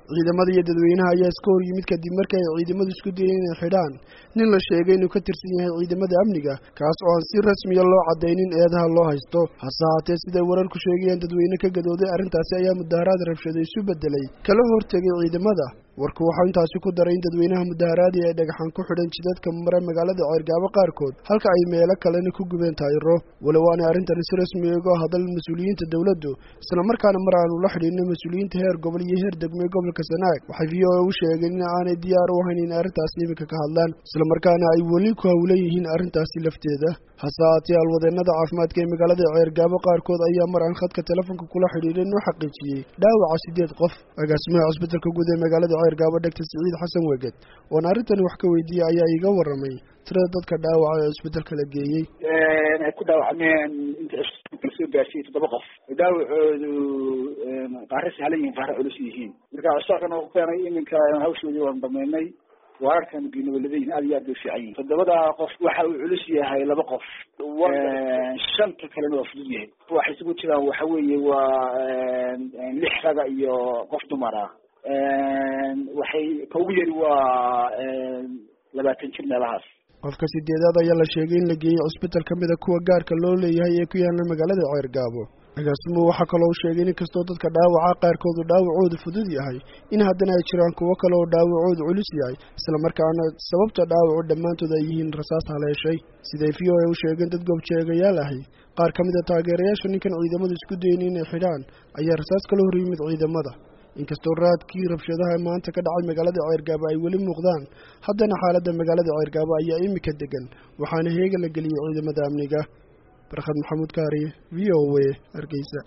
ciidamada iyo dadweynaha ayaa iska hor yimid kadib markii ay ciidamadu isku dayeen inay xidhaan nin la sheegay inuu ka tirsan yahay ciidamada amniga kaas oo aan si rasmiya loo caddaynin eedaha loo haysto hase haatee siday wararku sheegayaan dadweyne ka gadooday arrintaasi ayaa mudaharaad rabshada isu beddelay kala hortegay ciidamada warku waxau intaasi ku daray in dadweynaha mudaharaadii ay dhagaxan ku xidhan jidadka mara magaalada ceergaabo qaarkood halka ay meelo kalena ku gubeen taayiro walow aanay arrintani si rasmi uga hadal mas-uuliyiinta dowladdu islamarkaana mar aanu la xidhiidno mas-uuliyiinta heer gobol iyo heer degme gobolka sanaag waxay v o a u sheegeen in aanay diyaar u ahayn in arrintaasi iminka ka hadlaan islamarkaana ay weli ku hawlan yihiin arrintaasi lafteeda hase haatee alwadeennada caafimaadka ee magaalada ceergaabo qaarkood ayaa mar aan khadka telefoonka kula xidhiidhay noo xaqiijiyey dhaawaca siddeed qof agaasimaha cusbitalka guud ee magaalada ceergaabo dhegta siciid xasan weged oon arrintani wax ka weydiiyey ayaa iiga warramay tirada dadka dhaawaca ee cusbitalka la geeyey ay ku dhaawacmeen inta soo gaarsiiyey toddoba qof dhaawacoodu qaare sahlan yihiin qaare culus yihiin marka cusaakan oo keenay iminka hawshoodii waan dhameynay waararkan geynawaladayihin aad iyo aad bay fiican yihin toddobada qof waxa uu culus yahay laba qof shanta kalena waa fudud yahay waxay isugu jiraan waxa weeye waa lix raga iyo qof dumara waxay ka ugu yari waa labaatan jir meelahaas qofka sideedaad ayaa la sheegay in la geeyey cusbital ka mida kuwa gaarka loo leeyahay ee ku yaala magaalada ceergaabo agaasimuhu waxaa kaloo sheegay in inkastoo dadka dhaawaca qaarkoodu dhaawacoodu fudud yahay in haddana ay jiraan kuwo kale oo dhaawacoodu culus yahay islamarkaana sababta dhaawacu dhammaantood ay yihiin rasaas haleeshay siday v o a u sheegeen dad goobjeegayaal ahi qaar ka mid a taageerayaasha ninkan ciidamadu isku dayen inay xidhaan ayaa rasaas kala hor yimid ciidamada inkastoo raadkii rabshadaha maanta ka dhacay magaalada ceergaabo ay weli muuqdaan haddana xaaladda magaalada ceergaabo ayaa imika degan waxaana heega la geliyey ciidamada amniga barkhad maxamuud kaariye v o a hargeysa